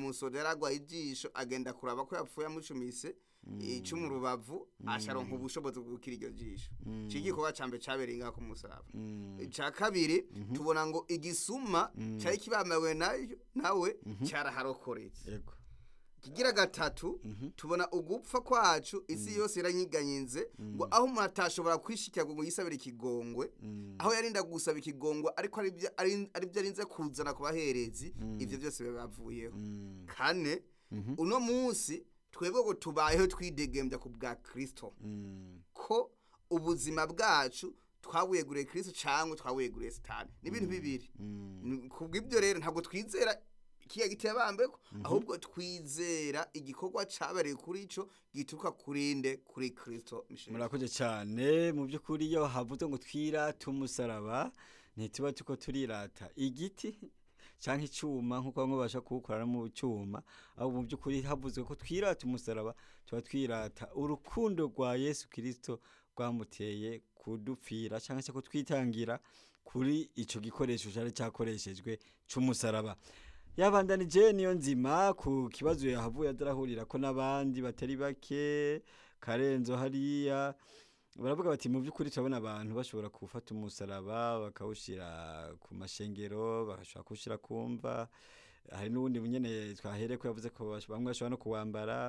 umusoda yaragwaye ijisho agenda kuraba ko yapfuye amucumise ico mu rubavu asharonka ubushobozi bwo gukira iryo jisho iki gikorwa ca mbere cabereye ngaho ku musaraba ica kabiri tubona ngo igisuma cari kibambawe nayo nawe caraharokoretse yego kigira gatatu tubona ugupfa kwacu isi yose iranyiganyinze ngo aho umuntu atashobora kwishikira ngo yisabire ikigongwe aho yarinda gusaba ikigongwe ariko ari byo ari- ari byo arinze kuzana ku baherezi ivyo byose bibavuyeho kane uno munsi twebwe ngo tubayeho twidegembya ku bwa kristo ko ubuzima bwacu twabuyeguriye kristo cyangwa twabuyeguriye sitani ni ibintu bibiri Ni- kubw'ibyo rero ntabwo twizera kiya giteye bambeko ahubwo twizera igikorwa cabereye kuri ico gituruka kurinde kuri kristo Michel. murakoze cyane mu by'ukuri iyo havuze ngo twirate umusaraba ntituba tuko turirata igiti cyangwa icyuma nk'uko bamwe babasha kuwukora mu cyuma aho mu by'ukuri havuzwe ko twirata umusaraba tuba twirata urukundo rwa yesu kirisito rwamuteye kudupfira cyangwa se kutwitangira kuri icyo gikoresho cyari cyakoreshejwe cy'umusaraba yabandanije niyo nzima ku kibazo yahavuye adarahurira ko n'abandi batari bake karenzo hariya baravuga bati mu by'ukuri turabona abantu bashobora gufata umusaraba bakawushyira ku mashengero bagashobora kuwushyira ku mva hari n'ubundi nyine twahereye ko yavuze ko bash- bamwe bashobora no kuwambara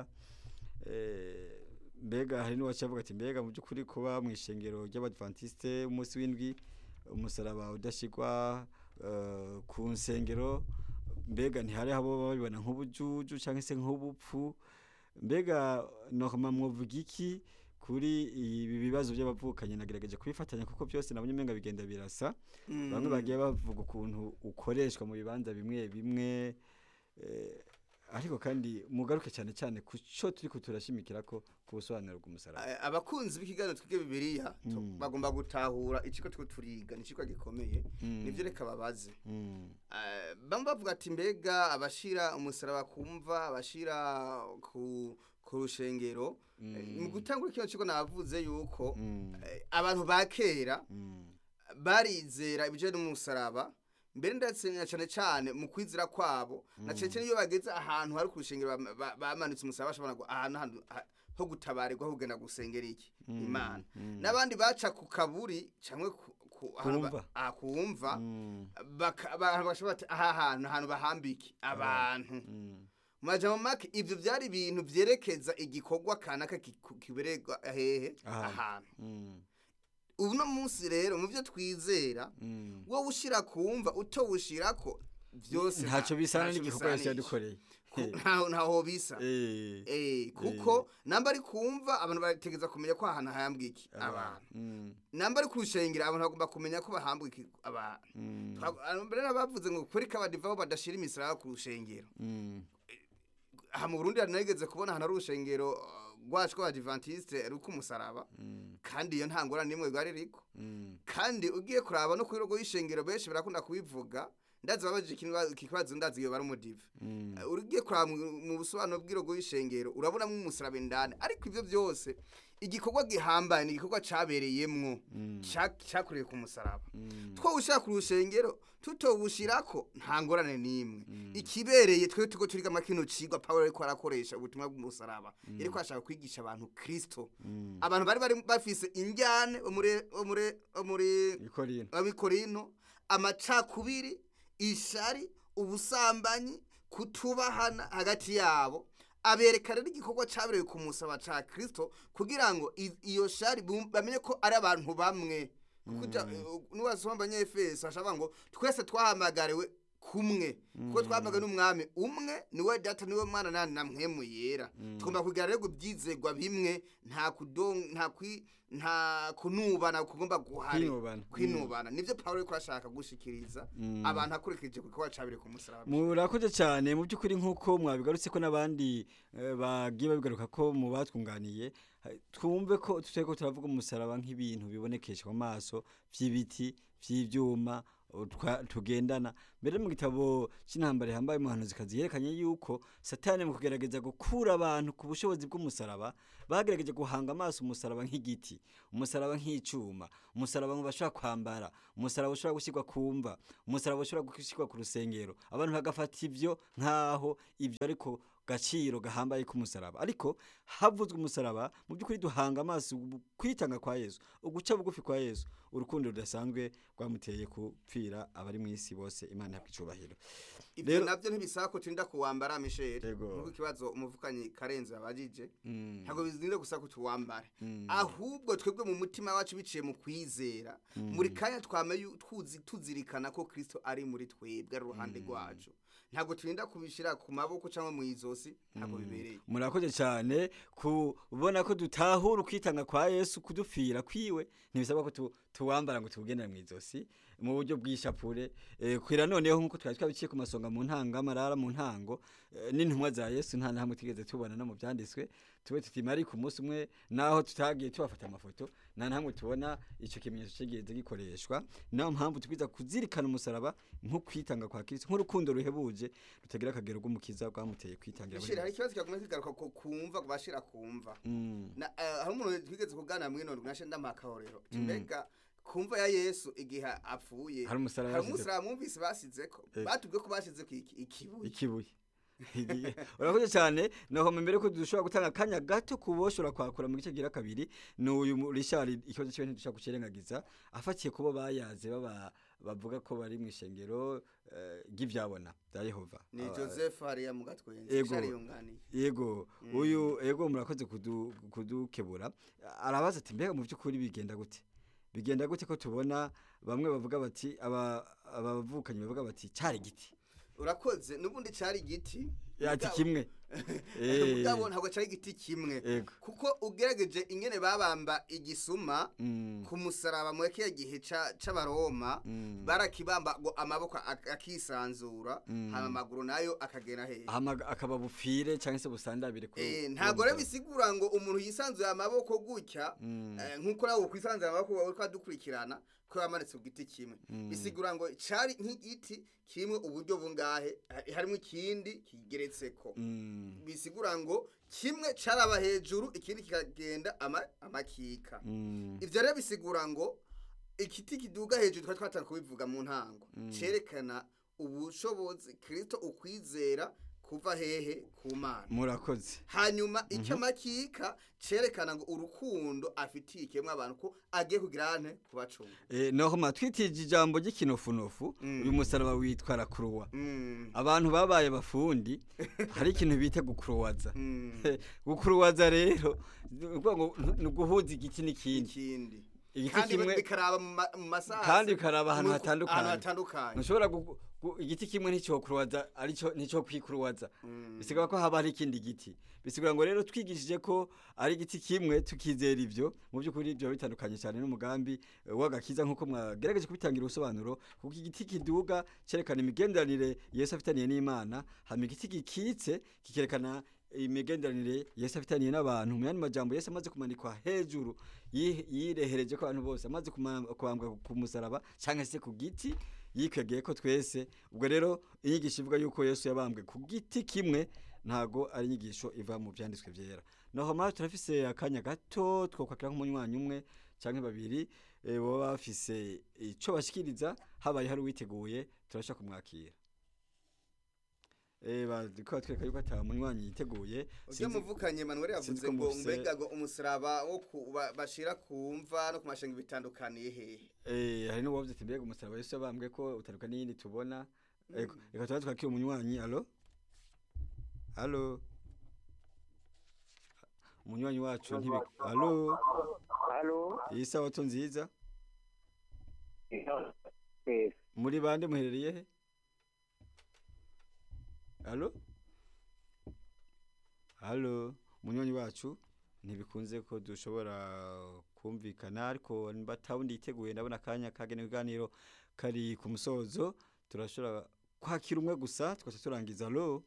Eh, mbega hari n'uwacavuga ati mbega mu by'ukuri kuba mu ishengero ry'abadventiste umunsi w'indwi umusaraba udashyirwa eh, ku nsengero mbega ntihari abo babibona nk'ubujuju cyangwa se nk'ubupfu mbega nokama mwovuga iki kuri ibi bibazo by'abavukanye nagerageje kubifatanya kuko byose nabonye umenga bigenda birasa bamwe bagiye bavuga ukuntu ukoreshwa mu bibanza bimwe bimwe eh, ariko kandi mugaruke cyane cyane ku cyo turi kuturashimikira ko ku busobanuro bw'umusaraba Eh, abakunzi b'ikiganiro twige bibiliya tu- Mm. bagomba gutahura ikigo two turiga ni ikigo gikomeye Mm. nivyo reka babaze Mm, Eh, bamwe bavuga ati mbega abashira umusaraba kumva abashira ku ku rushengero Eh, mu gutangura kino kigo navuze yuko mm, eh, abantu ba kera mm, barizera ibijanye n'umusaraba mbere ndetse na cyane cyane mu kwizera kwabo na cyane cyane iyo bageze ahantu hari ku rushengero bama- ba- bamanitse umusaraba bashobora ngo ahantu hantu ha- ho gutabarirwa ho kugenda gusengera iki imana mm. n'abandi baca ku kaburi cyangwa ku ku- ahantu ba- Kumva. ah, kumva mm, baka- abantu bashobora bati aha hantu ahantu bahambike abantu mm, mu majambo make ivyo vyari ibintu vyerekeza igikorwa kanaka kiku- kibererwa hehe Ahantu. ahantu mm, uno munsi rero mu vyo twizera mm. wowe ushira kumva utowushirako vyose ntacyo nta- bisana ntacyo n'igikorwa yose bisanisha. yadukoreye Ku- ntaho ntaho bisa Eh, Eh, kuko namba ari kumva abantu bategeza kumenya ko ahantu hahambwa iki abantu mm, namba ari kurushengera abantu bagomba kumenya ko bahambwa iki abantu mm, Twa- mbere n'abavuze ngo kuri kabadivaho badashira imisara ku rushengero mm, aha mu Burundi hanageze kubona ahantu ari urushengero uh, rwacu rw'abadivantiste ruko umusaraba mm, kandi iyo nta ngorane n'imwe rwari riko mm, kandi ugiye kuraba no kuri rogo y'ishengero benshi barakunda kubivuga ndazi babajije ikibazo- iki kibazo ndazi iyo bari umudive mm, Uh, ugiye kuraba mu- mu busobanuro bw'irogo y'ishengero urabonamo umusaraba indani ariko ivyo byose igikorwa gihambaye ni igikorwa cabereyemwo Mm. ca- cakorewe ku musaraba mm, twawushira ku rushengero tutowushirako nta ngorane n'imwe ikibereye twe tuko turiga makino cigwa pawulo ariko arakoresha ubutumwa bw'umusaraba yariko ashaka kwigisha abantu kristo mm. abantu bari bari bafise injyane bo muri bo muri bo muri Ikorino. abikorino amacakubiri ishari ubusambanyi kutubahana hagati yabo abereka rero igikorwa cabereye ku musaba ca kristo kugira ngo i- iyo shari bum- bamenye ko ari abantu bamwe kuja nuwasoma abanyefeso ashaka ngo twese twahamagariwe kumwe kuko twahamagawe n'umwami umwe niwe data niwe mwana nani na mpwemu yera tugomba kugira rero ibyizegwa bimwe nta kudon nta kwi nta kunubana kugomba guhari Kwinubana. kwinubana nivyo Paulo ariko ashaka gushikiriza abantu akurikije ku gikorwa cabire ku musaraba murakoze cyane mu by'ukuri nk'uko mwabigarutse ko n'abandi eh, bagiye babigaruka ko mu batwunganiye ha- twumve ko tutari ko turavuga umusaraba nk'ibintu bibonekesha mu maso by'ibiti by'ibyuma utwa- tugendana mbere mu gitabo cy'intambara yambaye umuhanuzikazi yerekanye yuko satani mu kugerageza gukura abantu ku bushobozi bw'umusaraba bagerageje guhanga amaso umusaraba nk'igiti umusaraba nk'icuma umusaraba ngo bashobora kwambara umusaraba ushobora gushyirwa ku mva umusaraba ushobora gushyirwa ku rusengero abantu bagafata ibyo nk'aho ibyo ariko gaciro gahambaye k'umusaraba ariko havuzwe umusaraba mu by'ukuri duhanga amaso kwitanga kwa yesu uguca bugufi kwa yesu urukundo rudasanzwe rwamuteye kupfira abari mu isi bose imana ihabwa icubahiro ibyo Rero- nabyo ntibisaba ko turinda kuwambara misheri Yego. nk'uko ikibazo umuvukanyi karenzi yabajije Mm, ntabwo bizinze gusa ko tuwambare mm, ahubwo twebwe mu mutima wacu biciye mu kwizera muri kanya twame yu- tuzi- tuzirikana ko kristo ari muri twebwe ari uruhande rwacu ntabwo turinda kubishyira ku maboko cyangwa mu izosi ntabwo bibereye murakoze cyane kubona ko dutahura ukwitanga kwa yesu kudupfira kwiwe ntibisaba ko tu- tuwambara ngo tuwugendere mu izosi mu buryo bw'ishapure eh, kwira noneho nk'uko twari twabiciye ku masonga mu ntango amarara mu ntango eh, n'intumwa za yesu nta na hamwe tugeze tubona no mu byanditswe tube tutima ariko umunsi umwe naho tutagiye tubafata amafoto nta na hamwe tubona icyo kimenyetso kigeze gikoreshwa niyo mpamvu twiza kuzirikana umusaraba nko kwitanga kwa kristo nk'urukundo ruhebuje rutagira akagero rw'umukiza rwamuteye kwitangira misheri hari ikibazo kiguma kigaruka ku kumva kubashira kumva Mm. Na- eh, hari umuntu twigeze kuganira mwino nashe ndamakahorero mbega kumva ya yesu igihe apfuye Hari umusaraba hari yasizeko. umusaraba mwumvise basizeko Eh. batubwiye ko basizeko iki- ikibuye ikibuye urakoze cyane naho mbere ko dushobora gutanga akanya gato kuboshora kwakura mu gice gira kabiri ni uyu mu- Richard ikibazo cyiwe ntidushobora kukirengagiza afatiye kubo bayaze baba bavuga ko bari mu ishengero eh, ry'ivyabona bya Yehova ni Aba- joseph hariya mu gatwenzi Yego. shari yunganiye yego uyu yego murakoze kudu- kudukebura arabaza ati mbega mu by'ukuri bigenda gute bigenda gute ko tubona bamwe bavuga bati aba abavukanyi bavuga bati cyari igiti urakoze n'ubundi cyari igiti ati mugabo- kimwe Eh, mugabo ntabwo cyari igiti kimwe yego kuko ugerageje ingene babamba igisuma Mm, ku musaraba mu kiya gihe ca- c'abaroma mm. barakibamba ngo amaboko ak- akisanzura Mm. hama amaguru nayo akagera hejuru Hama akaba bupfire cyangwa se busandabire ku Eh, ku ntabwo rero musaraba. bisigura ngo umuntu yisanzuye amaboko gutya Mm, eh, nk'uko nawe ukwisanzura amaboko wawe twadukurikirana ko yamanitse ku giti kimwe Mm. bisigura ngo cari nk'igiti kimwe uburyo bungahe ha- harimo ikindi kigeretseko mm, bisigura ngo kimwe caraba hejuru ikindi kikagenda ama- amakika mm, ivyo rero bisigura ngo igiti kiduga hejuru twari twatanga kubivuga mu ntango Mm. cerekana ubushobozi kristo ukwizera kuva hehe ku mana murakoze hanyuma icyo amakika cerekana ngo urukundo afitiye ikemwa abantu ko agiye kugira ante kubacunga Eh, naho matwitije ijambo ry'ikinofunofu Mm. uyu musaraba witwa rakuruwa Mm, abantu babaye abafundi hari ikintu bita gukuruwaza mm, gukuruwaza rero ni ukuvuga ngo ni uguhuza igiti n'ikindi ikindi igiti kandi kimwe bikaraba mu ma- mu masaha kandi bikaraba ahantu mu- hatandukanye. ahantu hatandukanye ntushobora gu- gu- igiti kimwe nticyokuruwaza arico nico kwikuruwaza Mm. bisigura ko haba hari ikindi giti bisigura ngo rero twigishije ko ari igiti kimwe tukizera ivyo mu by'ukuri ibyo bitandukanye cyane n'umugambi eh, w'agakiza nk'uko mwagerageje kubitangira ubusobanuro kuko igiti kiduga cyerekana imigenderanire yesu afitaniye n'imana hama igiti gikitse kikerekana imigenderanire yesu afitaniye n'abantu mu yandi majambo yesu amaze kumanikwa hejuru yi- yirehereje ko abantu bose amaze kuma- kubambwa ku musaraba cyangwa se ku giti yikwegeye ko twese ubwo rero inyigisho ivuga yuko yesu yabambwe ku giti kimwe ntago ari inyigisho iva mu byanditswe byera naho mara turafise akanya gato twokwakira nk'umunywanyi umwe cyangwa babiri eh, baba bafise ico bashikiriza habaye hari uwiteguye turasha kumwakira eh bariko batwereka yuko ata munywanyi yiteguye ujye Sinzi- muvukanye manuel sinzi yavuze ko ngo mufise- mbega ngo umusaraba wo ku- ba- bashira ku mva no ku mashenga bitandukaniye hehe eh hari n'uwavuze ati mbega umusaraba Yesu yabambwe ko utaruka n'iyindi tubona Ego, reka tuba twakira umunywanyi alo alo umunywanyi wacu ntibi alo Halo. iyi sabato nziza Eh, muri bande muherereye he alo alo umunywanyi wacu ntibikunze ko dushobora kumvikana ariko batawundi yiteguye ndabona akanya kagena ibiganiro kari ku musozo turashobora kwakira umwe gusa twese turangiza alo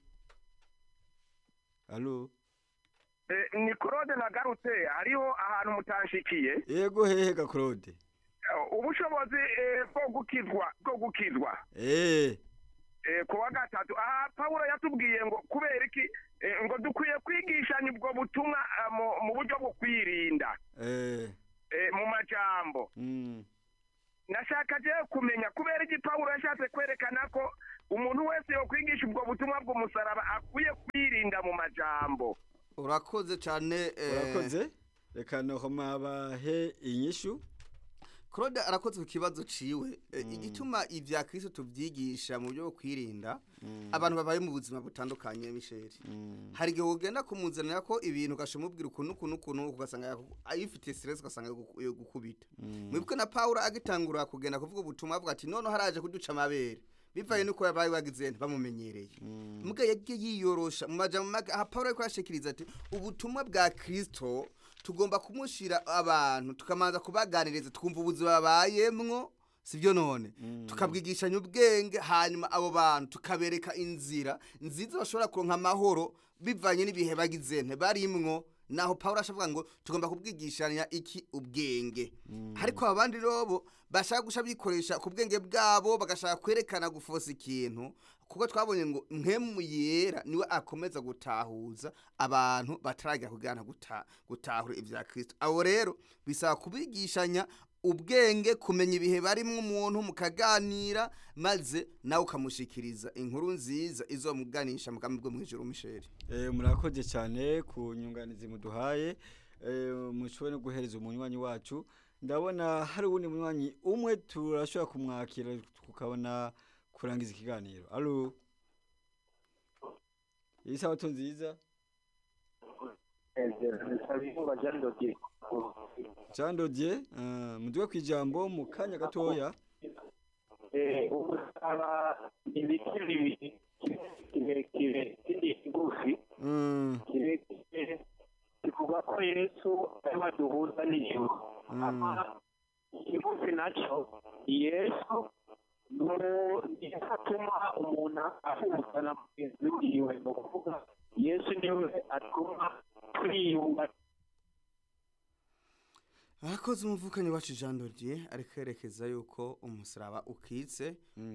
alo eh, ni Claude nagarutse hariho ahantu mutanshikiye yego hehe ga Claude Eh, ubushobozi eh, bwo gukizwa bwo gukizwa eh eh, ku wa gatatu aha pawulo yatubwiye ngo kubera iki eh, ngo dukwiye kwigishanya ubwo butumwa ah, mu- mu buryo bwo kwirinda eh eh, mu majambo mm nashaka je kumenya kubera iki pawulo yashatse kwerekana ko umuntu wese yokwigisha ubwo butumwa bw'umusaraba akwiye kwirinda mu majambo urakoze cyane eh, urakoze reka nohoma bahe inyishu claude arakoze ku kibazo ciwe Eh, igituma ivya kristo tuvyigisha mu buryo bwo kwirinda abantu babaye mu buzima butandukanye misheri hari igihe ugenda kumuzanira ko ibintu ugashamubwira ukuntu ukuntu ukuntu ugasanga yaku- ayifitiye stress ugasanga yogu- yogukubita mwebwe na paulo agitangura kugenda kuvuga ubutumwa avuga ati none haraje kuduca amabere bivaye nuko yabaye wagize bamumenyereye mbwa yagiye yiyorosha mu majambo make aha paulo ariko arashikiriza ati ubutumwa bwa kristo tugomba kumushira abantu tukamanza kubaganiriza twumva ubuzima babayemwo sibyo none tukabwigishanya ubwenge hanyuma abo bantu tukabereka inzira nziza bashobora kuronka amahoro bivanye n'ibihe bagize nte barimwo naho Paulo ashavuga ngo tugomba kubwigishanya iki ubwenge ariko abandi robo bashaka gusha bikoresha ku bwenge bwabo bagashaka kwerekana gufosa ikintu kuko twabonye ngo mpemu yera niwe akomeza gutahuza abantu batarajya kugana guta, gutahura ibya Kristo abo rero bisaba kubigishanya ubwenge kumenya ibihe barimwo umuntu mukaganira maze nawe ukamushikiriza inkuru nziza izomuganisha mugambi bwo mwijuru misheri Eh, murakoze cyane ku nyunganizi muduhaye eh, mushobore no guhereza umunywanyi wacu ndabona hari uwundi munywanyi umwe turashobora kumwakira tukabona kurangiza ikiganiro alo isabato nziza nsabiyumva jean dodier jean dodier uh, muduwe ku ijambo mu kanya gatoya ubusaba ibiti bibiri kirekire kindi kigufi Mm, kirekire kivuga ko yesu ariwe aduhuza n'ijuru ama ikigufi nacyo yesu niyo atuma umuntu ahuza na mugenzi wiwe ni ukuvuga yesu niwe atuma twiyunga arakoze umuvukanyi wacu jean dodier ariko yerekeza yuko umusaraba ukitse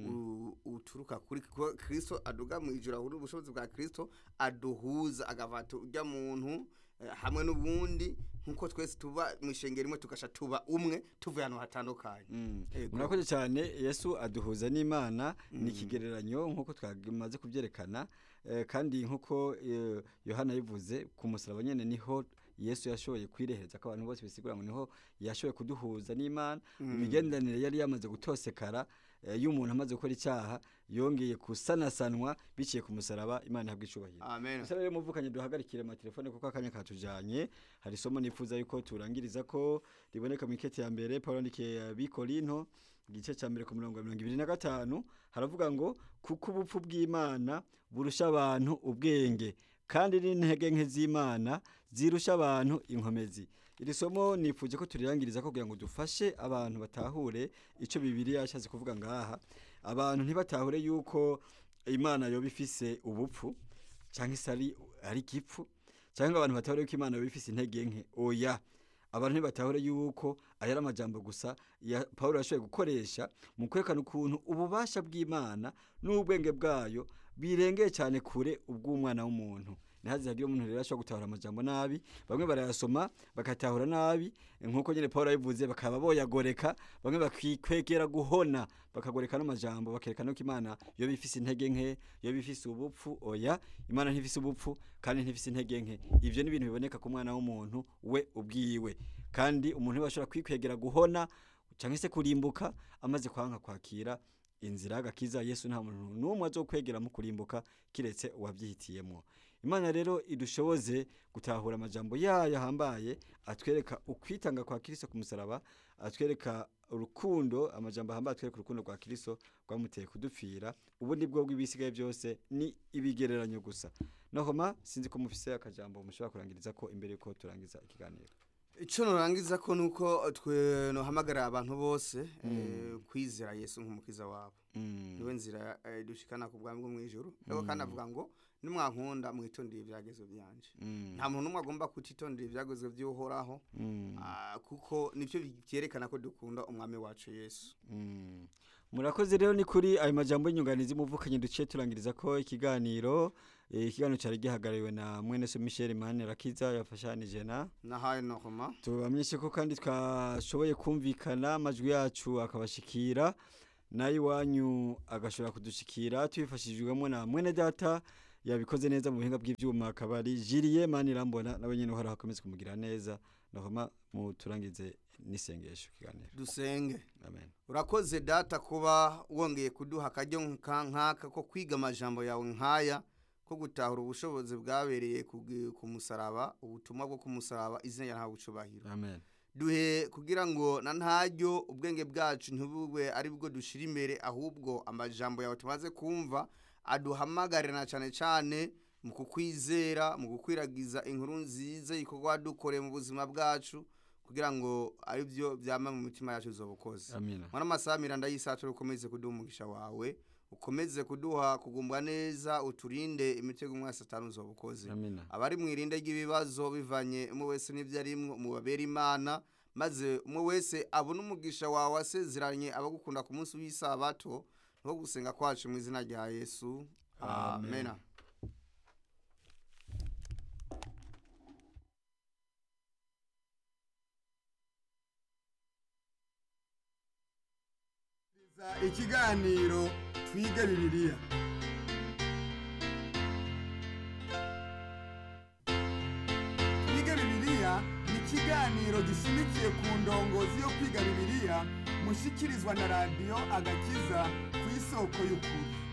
u- uturuka kuri kuko kristo aduga mu ijuru ahura ubushobozi bwa kristo aduhuza agafata urya muntu eh, hamwe n'ubundi nk'uko twese tuba mu ishengero rimwe tugasha tuba umwe tuvuye ahantu hatandukanye mm. Ego. murakoze cyane yesu aduhuza n'imana ni ikigereranyo nk'uko twamaze kubyerekana eh, kandi nk'uko eh, yohana yivuze ku musaraba nyine niho yesu yashoboye kwirehereza ko abantu bose bisigura ngo niho yashoboye kuduhuza n'imana imigenderanire yari yamaze gutosekara eh, iyo umuntu amaze gukora icyaha yongeye gusanasanwa biciye ku musaraba imana ihabwa icubahiro amen gusa rero muvukanye duhagarikire amatelefone kuko akanya katujanye hari isomo nifuza yuko turangiriza ko riboneka mu ikete ya mbere paul yandikiye abikorinto igice cya mbere ku mirongo mirongo ibiri na gatanu haravuga ngo kuko ubupfu bw'imana burusha abantu ubwenge kandi n'intege nke z'imana zirusha abantu inkomezi iri somo nifuje ko turirangiriza ko kugira ngo dufashe abantu batahure icyo bibiriya yashatse kuvuga ngaha abantu ntibatahure yuko imana yoba ifise ubupfu cyangwa se ari ari igipfu cyangwa abantu batahure yuko imana yoba ifise intege nke oya abantu ntibatahure yuko aya ari amajambo gusa ya paul yashoboye gukoresha mu kwerekana ukuntu ububasha bw'imana n'ubwenge bwayo birengeye cyane kure ubw'umwana w'umuntu ntihaze hagire umuntu rero ashobora gutahura amajambo nabi bamwe barayasoma bagatahura nabi nk'uko nyine paul yabivuze bakaba boyagoreka bamwe bakikwegera guhona bakagoreka n'amajambo bakerekana ko imana yoba ifise intege nke yoba ifise ubupfu oya imana ntifise ubupfu kandi ntifise intege nke ivyo ni ibintu biboneka ku mwana w'umuntu we ubwiwe kandi umuntu ntibashobora kwikwegera guhona cyangwa se kurimbuka amaze kwanka kwakira inzira y'agakiza yesu nta muntu n'umwe azokwegera mu kurimbuka kiretse uwabyihitiyemo imana rero idushoboze gutahura amajambo yayo ahambaye atwereka ukwitanga kwa kirisito ku musaraba atwereka urukundo amajambo ahambaye atwereka urukundo rwa kirisito rwamuteye kudupfira ubundi bwo bw'ibisigaye byose ni ibigereranyo gusa nohoma sinzi ko mufise akajambo mushobora kurangiriza ko imbere yuko turangiza ikiganiro icyo nurangiza ko nuko twe nohamagara abantu bose eh, kwizera yesu nk'umukiza wabo niwe nzira eh, dushikana ku bwami bwo mu ijuru ariko kandi avuga ngo nimwankunda mwitondere ibyagezo byanje nta muntu n'umwe agomba kutitondera ibyagezo by'uhoraho ah, kuko nibyo byerekana ko dukunda umwami wacu yesu murakoze rero ni kuri ayo majambo y'inyunganizi muvukanye duciye turangiriza ko ikiganiro eh, ikiganiro cyari gihagarariwe na mwene so Michel Manirakiza yafashanije na nahaye nohoma tubamenyeshe ko kandi twashoboye kumvikana amajwi yacu akabashikira nayo iwanyu agashobora kudushikira tubifashijwemo na mwene data yabikoze neza mu buhinga bw'ibyuma akaba ari jiriye mani irambona nawe nyine uhoraho akomeze kumugira neza nahoma muturangize n'isengesho kiganiro dusenge amen urakoze data kuba wongeye kuduha akaryo nka- nk'aka ko kwiga amajambo yawe nk'aya ko gutahura ubushobozi bwabereye ku gi- ku musaraba ubutumwa bwo ku musaraba izina ryawe bucubahiro amen duhe kugira ngo na ntaryo ubwenge bwacu ntibube ari bwo dushira imbere ahubwo amajambo yawe tumaze kumva aduhamagarira cyane cyane mu kukwizera mu gukwiragiza inkuru nziza ikorwa wadukoreye mu buzima bwacu kugira ngo ari byo byama mu mitima yacu zobukoze amina mwana amasaha miranda y'isacu ukomeze kuduha umugisha wawe ukomeze kuduha kugumbwa neza uturinde imitego umwasi atanu zobukoze amina abari mu irinde ry'ibibazo bivanye umwe wese n'ibyo arimwo mubabera imana maze umwe wese abone umugisha wawe wasezeranye abagukunda ku munsi w'isabato no gusenga kwacu mu izina rya yesu amen, Amen. ikiganiro twige bibiliya twige bibiliya ni ikiganiro gishimikiye ku ndongozi yo kwiga bibiliya mushikirizwa na radiyo agakiza ku isoko y'ukuri